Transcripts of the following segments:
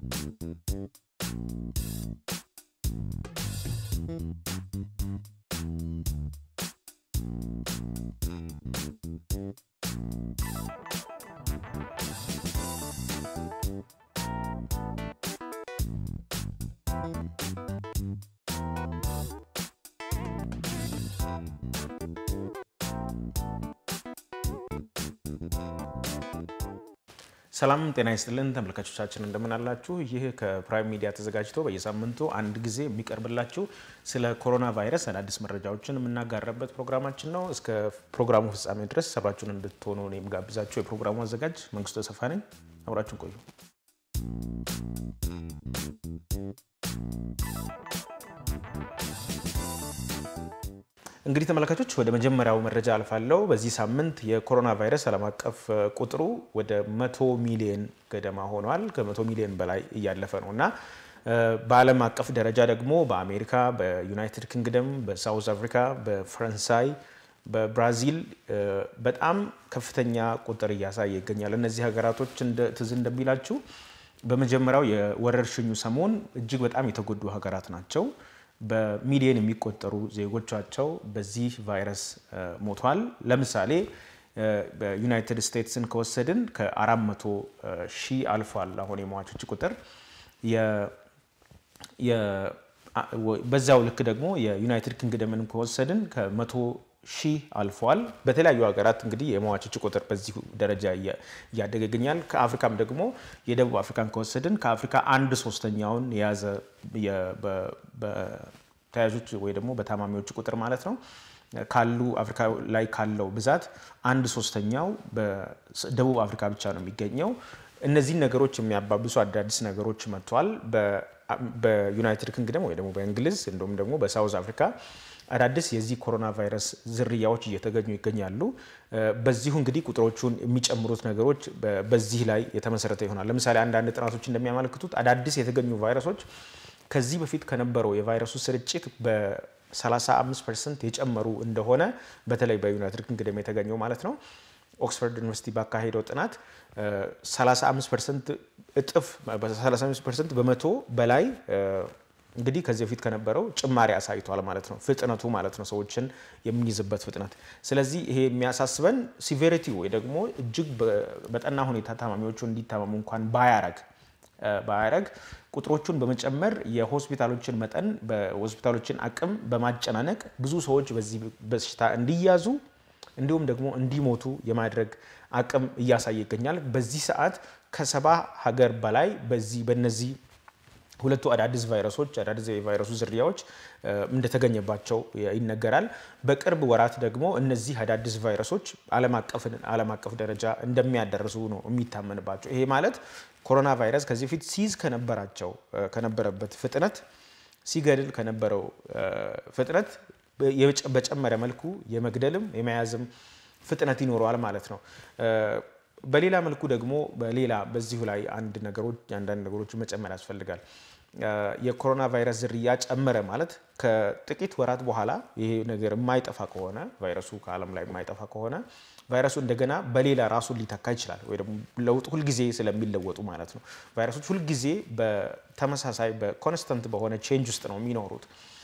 ሰላም ጤና ይስጥልን ተመልካቾቻችን፣ እንደምን አላችሁ? ይህ ከፕራይም ሚዲያ ተዘጋጅቶ በየሳምንቱ አንድ ጊዜ የሚቀርብላችሁ ስለ ኮሮና ቫይረስ አዳዲስ መረጃዎችን የምናጋራበት ፕሮግራማችን ነው። እስከ ፕሮግራሙ ፍጻሜ ድረስ ሰብራችሁን እንድትሆኑ የምጋብዛችሁ የፕሮግራሙ አዘጋጅ መንግስቱ ተሰፋ ነኝ። አብራችሁን ቆዩ። እንግዲህ ተመልካቾች ወደ መጀመሪያው መረጃ አልፋለሁ። በዚህ ሳምንት የኮሮና ቫይረስ ዓለም አቀፍ ቁጥሩ ወደ መቶ ሚሊዮን ገደማ ሆኗል። ከመቶ ሚሊዮን በላይ እያለፈ ነው እና በዓለም አቀፍ ደረጃ ደግሞ በአሜሪካ፣ በዩናይትድ ኪንግደም፣ በሳውዝ አፍሪካ፣ በፈረንሳይ፣ በብራዚል በጣም ከፍተኛ ቁጥር እያሳየ ይገኛል። እነዚህ ሀገራቶች ትዝ እንደሚላችሁ በመጀመሪያው የወረርሽኙ ሰሞን እጅግ በጣም የተጎዱ ሀገራት ናቸው። በሚሊዮን የሚቆጠሩ ዜጎቻቸው በዚህ ቫይረስ ሞቷል። ለምሳሌ በዩናይትድ ስቴትስን ከወሰድን ከ400 ሺህ አልፏል አሁን የሟቾች ቁጥር። በዛው ልክ ደግሞ የዩናይትድ ኪንግደምን ከወሰድን ከመቶ ሺህ አልፏል። በተለያዩ ሀገራት እንግዲህ የሟቾች ቁጥር በዚህ ደረጃ እያደገ ይገኛል። ከአፍሪካም ደግሞ የደቡብ አፍሪካን ከወሰድን ከአፍሪካ አንድ ሶስተኛውን የያዘ በተያዦች ወይ ደግሞ በታማሚዎች ቁጥር ማለት ነው ካሉ አፍሪካ ላይ ካለው ብዛት አንድ ሶስተኛው በደቡብ አፍሪካ ብቻ ነው የሚገኘው። እነዚህን ነገሮች የሚያባብሱ አዳዲስ ነገሮች መጥተዋል። በዩናይትድ ኪንግደም ወይ ደግሞ በእንግሊዝ እንዲሁም ደግሞ በሳውዝ አፍሪካ አዳዲስ የዚህ ኮሮና ቫይረስ ዝርያዎች እየተገኙ ይገኛሉ። በዚሁ እንግዲህ ቁጥሮቹን የሚጨምሩት ነገሮች በዚህ ላይ የተመሰረተ ይሆናል። ለምሳሌ አንዳንድ ጥናቶች እንደሚያመለክቱት አዳዲስ የተገኙ ቫይረሶች ከዚህ በፊት ከነበረው የቫይረሱ ስርጭት በ35 ፐርሰንት የጨመሩ እንደሆነ በተለይ በዩናይትድ ኪንግደም የተገኘው ማለት ነው። ኦክስፎርድ ዩኒቨርሲቲ ባካሄደው ጥናት 35 ፐርሰንት እጥፍ በ35 ፐርሰንት በመቶ በላይ እንግዲህ ከዚህ በፊት ከነበረው ጭማሪ አሳይቷል ማለት ነው። ፍጥነቱ ማለት ነው ሰዎችን የሚይዝበት ፍጥነት። ስለዚህ ይሄ የሚያሳስበን ሲቬሪቲ ወይ ደግሞ እጅግ በጠና ሁኔታ ታማሚዎቹ እንዲታመሙ እንኳን ባያረግ ባያረግ ቁጥሮቹን በመጨመር የሆስፒታሎችን መጠን በሆስፒታሎችን አቅም በማጨናነቅ ብዙ ሰዎች በዚህ በሽታ እንዲያዙ እንዲሁም ደግሞ እንዲሞቱ የማድረግ አቅም እያሳየ ይገኛል። በዚህ ሰዓት ከሰባ ሀገር በላይ በዚህ በነዚህ ሁለቱ አዳዲስ ቫይረሶች አዳዲስ የቫይረሱ ዝርያዎች እንደተገኘባቸው ይነገራል። በቅርብ ወራት ደግሞ እነዚህ አዳዲስ ቫይረሶች ዓለም አቀፍ ደረጃ እንደሚያደርሱ ነው የሚታመንባቸው። ይሄ ማለት ኮሮና ቫይረስ ከዚህ በፊት ሲይዝ ከነበራቸው ከነበረበት ፍጥነት ሲገድል ከነበረው ፍጥነት በጨመረ መልኩ የመግደልም የመያዝም ፍጥነት ይኖረዋል ማለት ነው። በሌላ መልኩ ደግሞ በሌላ በዚሁ ላይ አንድ ነገሮች አንዳንድ ነገሮች መጨመር ያስፈልጋል። የኮሮና ቫይረስ ዝርያ ጨመረ ማለት ከጥቂት ወራት በኋላ ይሄ ነገር የማይጠፋ ከሆነ ቫይረሱ ከዓለም ላይ የማይጠፋ ከሆነ ቫይረሱ እንደገና በሌላ ራሱን ሊተካ ይችላል። ወይ ደግሞ ለውጥ ሁልጊዜ ስለሚለወጡ ማለት ነው። ቫይረሶች ሁልጊዜ በተመሳሳይ በኮንስተንት በሆነ ቼንጅ ውስጥ ነው የሚኖሩት።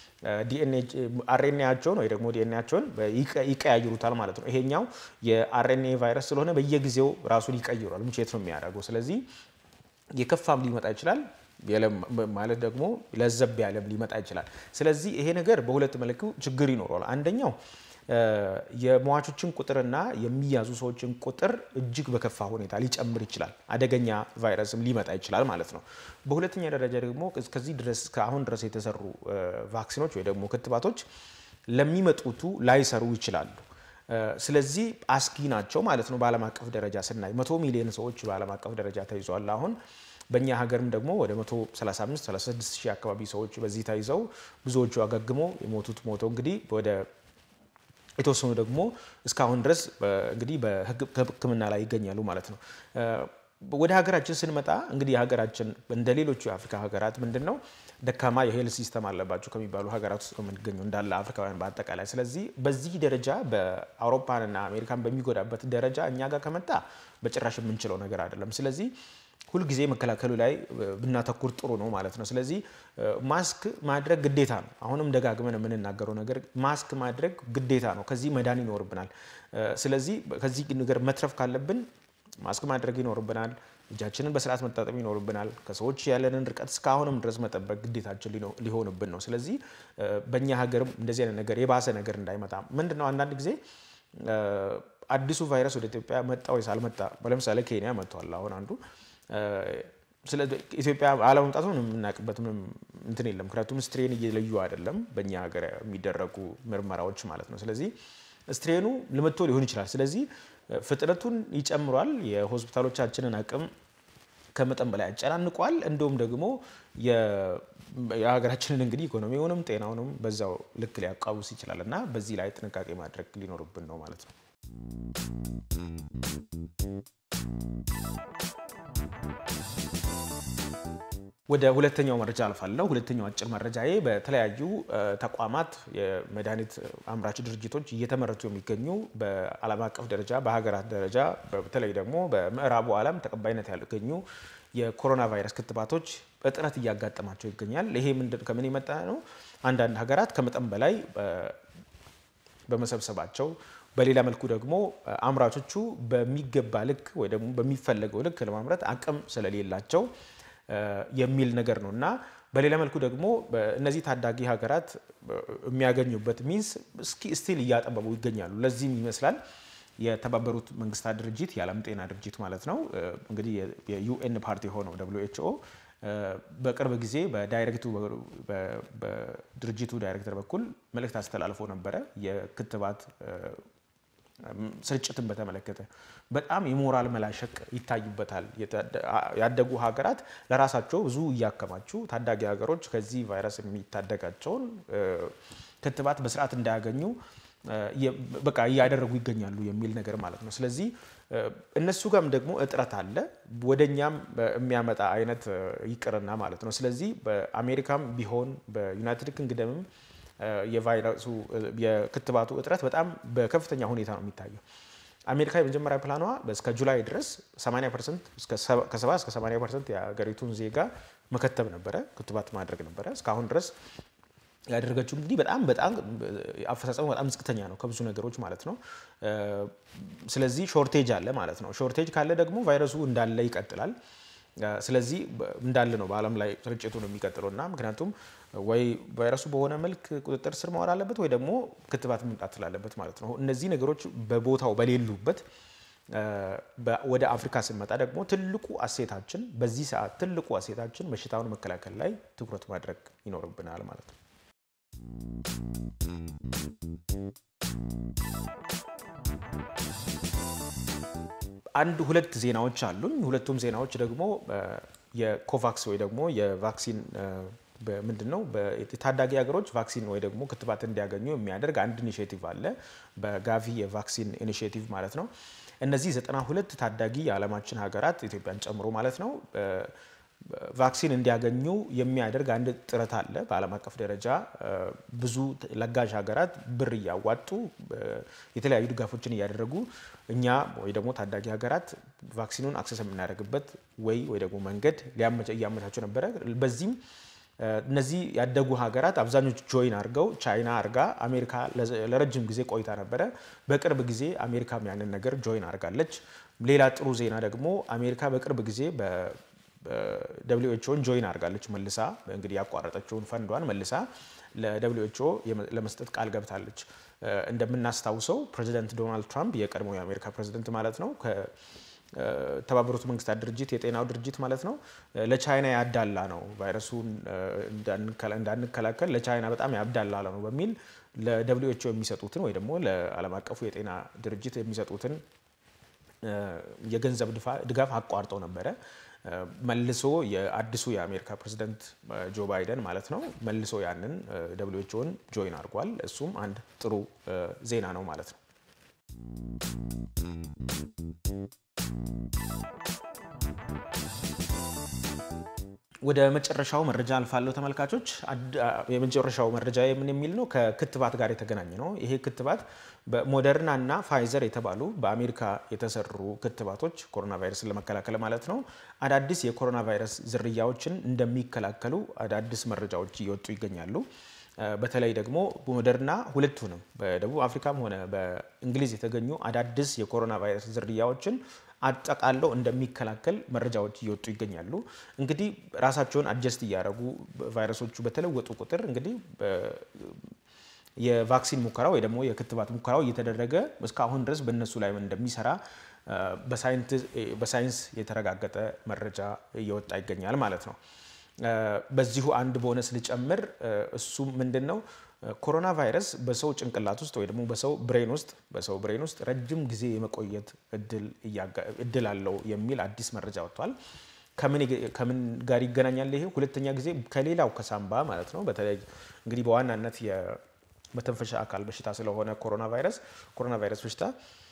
አርኤንኤያቸውን ወይ ደግሞ ዲኤንኤያቸውን ይቀያይሩታል ማለት ነው። ይሄኛው የአርኤንኤ ቫይረስ ስለሆነ በየጊዜው ራሱን ይቀይሯል፣ ምቼት ነው የሚያደርገው። ስለዚህ የከፋም ሊመጣ ይችላል ማለት ደግሞ ለዘብ ያለም ሊመጣ ይችላል። ስለዚህ ይሄ ነገር በሁለት መልኩ ችግር ይኖረዋል። አንደኛው የሟቾችን ቁጥርና የሚያዙ ሰዎችን ቁጥር እጅግ በከፋ ሁኔታ ሊጨምር ይችላል። አደገኛ ቫይረስም ሊመጣ ይችላል ማለት ነው። በሁለተኛ ደረጃ ደግሞ እስከዚህ ድረስ ከአሁን ድረስ የተሰሩ ቫክሲኖች ወይ ደግሞ ክትባቶች ለሚመጡቱ ላይሰሩ ይችላሉ። ስለዚህ አስጊ ናቸው ማለት ነው። በዓለም አቀፍ ደረጃ ስናይ መቶ ሚሊዮን ሰዎች በዓለም አቀፍ ደረጃ ተይዘዋል አሁን በእኛ ሀገርም ደግሞ ወደ 135 36 ሺህ አካባቢ ሰዎች በዚህ ተይዘው ብዙዎቹ አገግሞ የሞቱት ሞተው እንግዲህ ወደ የተወሰኑ ደግሞ እስካሁን ድረስ እንግዲህ በሕክምና ላይ ይገኛሉ ማለት ነው። ወደ ሀገራችን ስንመጣ እንግዲህ የሀገራችን እንደ ሌሎቹ የአፍሪካ ሀገራት ምንድን ነው ደካማ የሄልት ሲስተም አለባቸው ከሚባሉ ሀገራት ውስጥ ነው የምንገኘው እንዳለ አፍሪካውያን በአጠቃላይ። ስለዚህ በዚህ ደረጃ በአውሮፓንና አሜሪካን በሚጎዳበት ደረጃ እኛ ጋር ከመጣ በጭራሽ የምንችለው ነገር አይደለም። ስለዚህ ሁልጊዜ መከላከሉ ላይ ብናተኩር ጥሩ ነው ማለት ነው። ስለዚህ ማስክ ማድረግ ግዴታ ነው። አሁንም ደጋግመን የምንናገረው ነገር ማስክ ማድረግ ግዴታ ነው። ከዚህ መዳን ይኖርብናል። ስለዚህ ከዚህ ነገር መትረፍ ካለብን ማስክ ማድረግ ይኖርብናል። እጃችንን በስርዓት መታጠብ ይኖርብናል። ከሰዎች ያለንን ርቀት እስካሁንም ድረስ መጠበቅ ግዴታችን ሊሆንብን ነው። ስለዚህ በእኛ ሀገርም እንደዚህ አይነት ነገር የባሰ ነገር እንዳይመጣ ምንድነው አንዳንድ ጊዜ አዲሱ ቫይረስ ወደ ኢትዮጵያ መጣ ወይስ አልመጣ? ለምሳሌ ኬንያ መጥቷል። አሁን አንዱ ስለ ኢትዮጵያ አለመምጣቱ የምናውቅበት ምንም እንትን የለም። ምክንያቱም ስትሬን እየለዩ አይደለም በእኛ ሀገር የሚደረጉ ምርመራዎች ማለት ነው። ስለዚህ ስትሬኑ ልመቶ ሊሆን ይችላል። ስለዚህ ፍጥነቱን ይጨምሯል። የሆስፒታሎቻችንን አቅም ከመጠን በላይ ያጨናንቋል። እንዲሁም ደግሞ የሀገራችንን እንግዲህ ኢኮኖሚውንም ጤናውንም በዛው ልክ ሊያቃውስ ይችላል እና በዚህ ላይ ጥንቃቄ ማድረግ ሊኖርብን ነው ማለት ነው። ወደ ሁለተኛው መረጃ አልፋለሁ። ሁለተኛው አጭር መረጃዬ በተለያዩ ተቋማት የመድኃኒት አምራች ድርጅቶች እየተመረቱ የሚገኙ በዓለም አቀፍ ደረጃ በሀገራት ደረጃ በተለይ ደግሞ በምዕራቡ ዓለም ተቀባይነት ያገኙ የኮሮና ቫይረስ ክትባቶች እጥረት እያጋጠማቸው ይገኛል። ይሄ ከምን የመጣ ነው? አንዳንድ ሀገራት ከመጠን በላይ በመሰብሰባቸው በሌላ መልኩ ደግሞ አምራቾቹ በሚገባ ልክ ወይ ደግሞ በሚፈለገው ልክ ለማምረት አቅም ስለሌላቸው የሚል ነገር ነው እና በሌላ መልኩ ደግሞ እነዚህ ታዳጊ ሀገራት የሚያገኙበት ሚንስ እስኪ ስቲል እያጠበቡ ይገኛሉ። ለዚህም ይመስላል የተባበሩት መንግስታት ድርጅት የዓለም ጤና ድርጅት ማለት ነው እንግዲህ የዩኤን ፓርቲ ሆነው ደብሊው ኤች ኦ በቅርብ ጊዜ በዳይሬክቱ በድርጅቱ ዳይሬክተር በኩል መልእክት አስተላልፎ ነበረ። የክትባት ስርጭትን በተመለከተ በጣም የሞራል መላሸቅ ይታይበታል። ያደጉ ሀገራት ለራሳቸው ብዙ እያከማቹ ታዳጊ ሀገሮች ከዚህ ቫይረስ የሚታደጋቸውን ክትባት በስርዓት እንዳያገኙ በቃ እያደረጉ ይገኛሉ የሚል ነገር ማለት ነው። ስለዚህ እነሱ ጋርም ደግሞ እጥረት አለ፣ ወደኛም የሚያመጣ አይነት ይቅርና ማለት ነው። ስለዚህ በአሜሪካም ቢሆን በዩናይትድ ኪንግደምም የቫይረሱ የክትባቱ እጥረት በጣም በከፍተኛ ሁኔታ ነው የሚታየው። አሜሪካ የመጀመሪያ ፕላኗ እስከ ጁላይ ድረስ 80 ፐርሰንት ከ70 እስከ 80 ፐርሰንት የሀገሪቱን ዜጋ መከተብ ነበረ፣ ክትባት ማድረግ ነበረ። እስካሁን ድረስ ያደረገችው እንግዲህ በጣም በጣም አፈጻጸሙ በጣም ዝቅተኛ ነው ከብዙ ነገሮች ማለት ነው። ስለዚህ ሾርቴጅ አለ ማለት ነው። ሾርቴጅ ካለ ደግሞ ቫይረሱ እንዳለ ይቀጥላል። ስለዚህ እንዳለ ነው በዓለም ላይ ስርጭቱ ነው የሚቀጥለው እና ምክንያቱም ወይ ቫይረሱ በሆነ መልክ ቁጥጥር ስር መዋል አለበት ወይ ደግሞ ክትባት መምጣት ስላለበት ማለት ነው። እነዚህ ነገሮች በቦታው በሌሉበት ወደ አፍሪካ ስንመጣ ደግሞ ትልቁ አሴታችን በዚህ ሰዓት ትልቁ አሴታችን በሽታውን መከላከል ላይ ትኩረት ማድረግ ይኖርብናል ማለት ነው። አንድ ሁለት ዜናዎች አሉኝ። ሁለቱም ዜናዎች ደግሞ የኮቫክስ ወይ ደግሞ የቫክሲን ምንድን ነው የታዳጊ ሀገሮች ቫክሲን ወይ ደግሞ ክትባት እንዲያገኙ የሚያደርግ አንድ ኢኒሽቲቭ አለ፣ በጋቪ የቫክሲን ኢኒሽቲቭ ማለት ነው። እነዚህ ዘጠና ሁለት ታዳጊ የዓለማችን ሀገራት ኢትዮጵያን ጨምሮ ማለት ነው ቫክሲን እንዲያገኙ የሚያደርግ አንድ ጥረት አለ። በዓለም አቀፍ ደረጃ ብዙ ለጋሽ ሀገራት ብር እያዋጡ የተለያዩ ድጋፎችን እያደረጉ እኛ ወይ ደግሞ ታዳጊ ሀገራት ቫክሲኑን አክሰስ የምናደርግበት ወይ ወይ ደግሞ መንገድ እያመቻቸው ነበረ። በዚህም እነዚህ ያደጉ ሀገራት አብዛኞቹ ጆይን አድርገው ቻይና አርጋ አሜሪካ ለረጅም ጊዜ ቆይታ ነበረ። በቅርብ ጊዜ አሜሪካም ያንን ነገር ጆይን አድርጋለች። ሌላ ጥሩ ዜና ደግሞ አሜሪካ በቅርብ ጊዜ ደብሊው ኤች ኦን ጆይን አድርጋለች። መልሳ እንግዲህ ያቋረጠችውን ፈንዷን መልሳ ለደብሊው ኤች ኦ ለመስጠት ቃል ገብታለች። እንደምናስታውሰው ፕሬዚደንት ዶናልድ ትራምፕ የቀድሞ የአሜሪካ ፕሬዚደንት ማለት ነው ከተባበሩት መንግስታት ድርጅት የጤናው ድርጅት ማለት ነው ለቻይና ያዳላ ነው ቫይረሱን እንዳንከላከል ለቻይና በጣም ያዳላ ነው በሚል ለደብሊው ኤች ኦ የሚሰጡትን ወይ ደግሞ ለዓለም አቀፉ የጤና ድርጅት የሚሰጡትን የገንዘብ ድጋፍ አቋርጠው ነበረ። መልሶ የአዲሱ የአሜሪካ ፕሬዚደንት ጆ ባይደን ማለት ነው መልሶ ያንን ደብሊው ኤች ኦን ጆይን አድርጓል። እሱም አንድ ጥሩ ዜና ነው ማለት ነው። ወደ መጨረሻው መረጃ አልፋለሁ ተመልካቾች። የመጨረሻው መረጃ የምን የሚል ነው? ከክትባት ጋር የተገናኘ ነው። ይሄ ክትባት በሞደርና እና ፋይዘር የተባሉ በአሜሪካ የተሰሩ ክትባቶች ኮሮና ቫይረስን ለመከላከል ማለት ነው አዳዲስ የኮሮና ቫይረስ ዝርያዎችን እንደሚከላከሉ አዳዲስ መረጃዎች እየወጡ ይገኛሉ። በተለይ ደግሞ ሞደርና ሁለቱንም በደቡብ አፍሪካም ሆነ በእንግሊዝ የተገኙ አዳዲስ የኮሮና ቫይረስ ዝርያዎችን አጠቃለው እንደሚከላከል መረጃዎች እየወጡ ይገኛሉ። እንግዲህ ራሳቸውን አጀስት እያደረጉ ቫይረሶቹ በተለወጡ ቁጥር እንግዲህ የቫክሲን ሙከራ ወይ ደግሞ የክትባት ሙከራው እየተደረገ እስካሁን ድረስ በእነሱ ላይ እንደሚሰራ በሳይንስ የተረጋገጠ መረጃ እየወጣ ይገኛል ማለት ነው። በዚሁ አንድ ቦነስ ልጨምር። እሱም ምንድን ነው? ኮሮና ቫይረስ በሰው ጭንቅላት ውስጥ ወይ ደግሞ በሰው ብሬን ውስጥ በሰው ብሬን ውስጥ ረጅም ጊዜ የመቆየት እድል አለው የሚል አዲስ መረጃ ወጥቷል። ከምን ጋር ይገናኛል? ይሄ ሁለተኛ ጊዜ ከሌላው ከሳምባ ማለት ነው። በተለይ እንግዲህ በዋናነት የመተንፈሻ አካል በሽታ ስለሆነ ኮሮና ቫይረስ ኮሮና ቫይረስ በሽታ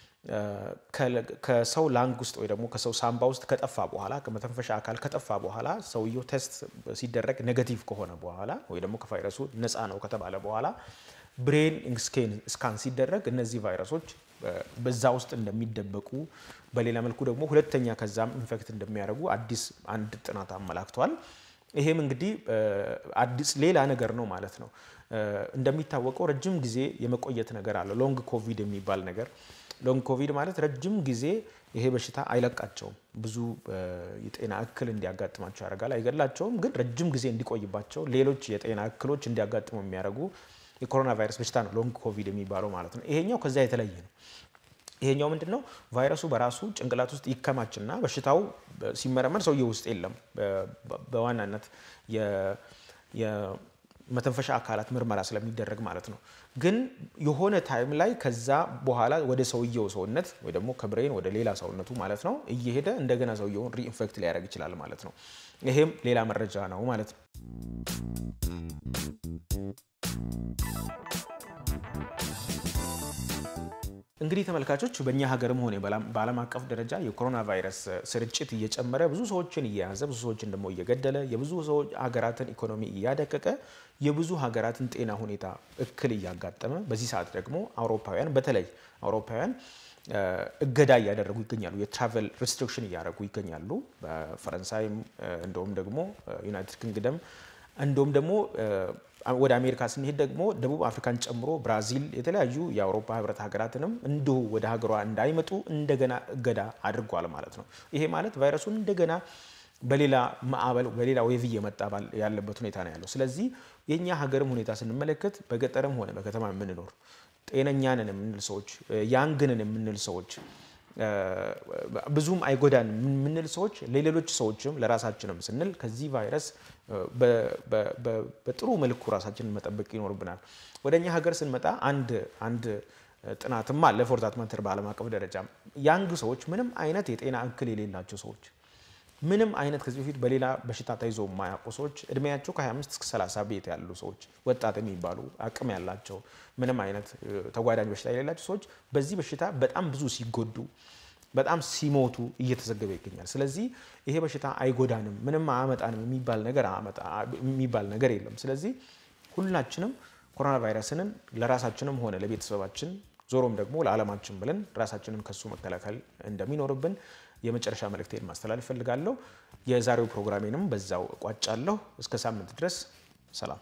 ከሰው ላንግ ውስጥ ወይ ደግሞ ከሰው ሳምባ ውስጥ ከጠፋ በኋላ ከመተንፈሻ አካል ከጠፋ በኋላ ሰውየው ቴስት ሲደረግ ኔጋቲቭ ከሆነ በኋላ ወይ ደግሞ ከቫይረሱ ነፃ ነው ከተባለ በኋላ ብሬን ስካን ሲደረግ እነዚህ ቫይረሶች በዛ ውስጥ እንደሚደበቁ በሌላ መልኩ ደግሞ ሁለተኛ ከዛም ኢንፌክት እንደሚያደርጉ አዲስ አንድ ጥናት አመላክቷል። ይሄም እንግዲህ አዲስ ሌላ ነገር ነው ማለት ነው። እንደሚታወቀው ረጅም ጊዜ የመቆየት ነገር አለ። ሎንግ ኮቪድ የሚባል ነገር ሎንግ ኮቪድ ማለት ረጅም ጊዜ ይሄ በሽታ አይለቃቸውም። ብዙ የጤና እክል እንዲያጋጥማቸው ያደርጋል። አይገድላቸውም፣ ግን ረጅም ጊዜ እንዲቆይባቸው ሌሎች የጤና እክሎች እንዲያጋጥሙ የሚያደርጉ የኮሮና ቫይረስ በሽታ ነው ሎንግ ኮቪድ የሚባለው ማለት ነው። ይሄኛው ከዚያ የተለየ ነው። ይሄኛው ምንድን ነው? ቫይረሱ በራሱ ጭንቅላት ውስጥ ይከማችና በሽታው ሲመረመር ሰውየው ውስጥ የለም። በዋናነት የመተንፈሻ አካላት ምርመራ ስለሚደረግ ማለት ነው። ግን የሆነ ታይም ላይ ከዛ በኋላ ወደ ሰውየው ሰውነት ወይ ደግሞ ከብሬን ወደ ሌላ ሰውነቱ ማለት ነው እየሄደ እንደገና ሰውየውን ሪኢንፌክት ሊያደርግ ይችላል ማለት ነው። ይሄም ሌላ መረጃ ነው ማለት ነው። እንግዲህ ተመልካቾች በእኛ ሀገርም ሆነ በዓለም አቀፍ ደረጃ የኮሮና ቫይረስ ስርጭት እየጨመረ ብዙ ሰዎችን እየያዘ ብዙ ሰዎችን ደግሞ እየገደለ የብዙ ሰዎች ሀገራትን ኢኮኖሚ እያደቀቀ የብዙ ሀገራትን ጤና ሁኔታ እክል እያጋጠመ በዚህ ሰዓት ደግሞ አውሮፓውያን በተለይ አውሮፓውያን እገዳ እያደረጉ ይገኛሉ። የትራቨል ሪስትሪክሽን እያደረጉ ይገኛሉ። በፈረንሳይም እንደውም ደግሞ ዩናይትድ ኪንግደም እንደውም ደግሞ ወደ አሜሪካ ስንሄድ ደግሞ ደቡብ አፍሪካን ጨምሮ ብራዚል፣ የተለያዩ የአውሮፓ ህብረት ሀገራትንም እንዲሁ ወደ ሀገሯ እንዳይመጡ እንደገና እገዳ አድርጓል ማለት ነው። ይሄ ማለት ቫይረሱን እንደገና በሌላ ማዕበል በሌላ ዌቭ እየመጣ ያለበት ሁኔታ ነው ያለው። ስለዚህ የእኛ ሀገርም ሁኔታ ስንመለከት በገጠርም ሆነ በከተማ የምንኖር ጤነኛንን የምንል ሰዎች ያንግንን የምንል ሰዎች ብዙም አይጎዳን የምንል ሰዎች ለሌሎች ሰዎችም ለራሳችንም ስንል ከዚህ ቫይረስ በጥሩ መልኩ ራሳችንን መጠበቅ ይኖርብናል። ወደ እኛ ሀገር ስንመጣ አንድ አንድ ጥናትም አለ ፎር ዛት ማተር በዓለም አቀፍ ደረጃ ያንግ ሰዎች ምንም አይነት የጤና እክል የሌላቸው ሰዎች ምንም አይነት ከዚህ በፊት በሌላ በሽታ ተይዞ የማያውቁ ሰዎች እድሜያቸው ከ25 እስከ 30 ቤት ያሉ ሰዎች ወጣት የሚባሉ አቅም ያላቸው ምንም አይነት ተጓዳኝ በሽታ የሌላቸው ሰዎች በዚህ በሽታ በጣም ብዙ ሲጎዱ በጣም ሲሞቱ እየተዘገበ ይገኛል። ስለዚህ ይሄ በሽታ አይጎዳንም፣ ምንም አያመጣንም የሚባል ነገር የሚባል ነገር የለም። ስለዚህ ሁላችንም ኮሮና ቫይረስንን ለራሳችንም ሆነ ለቤተሰባችን ዞሮም ደግሞ ለዓለማችን ብለን ራሳችንን ከሱ መከላከል እንደሚኖርብን የመጨረሻ መልእክቴን ማስተላለፍ እፈልጋለሁ። የዛሬው ፕሮግራሜንም በዛው እቋጫለሁ። እስከ ሳምንት ድረስ ሰላም።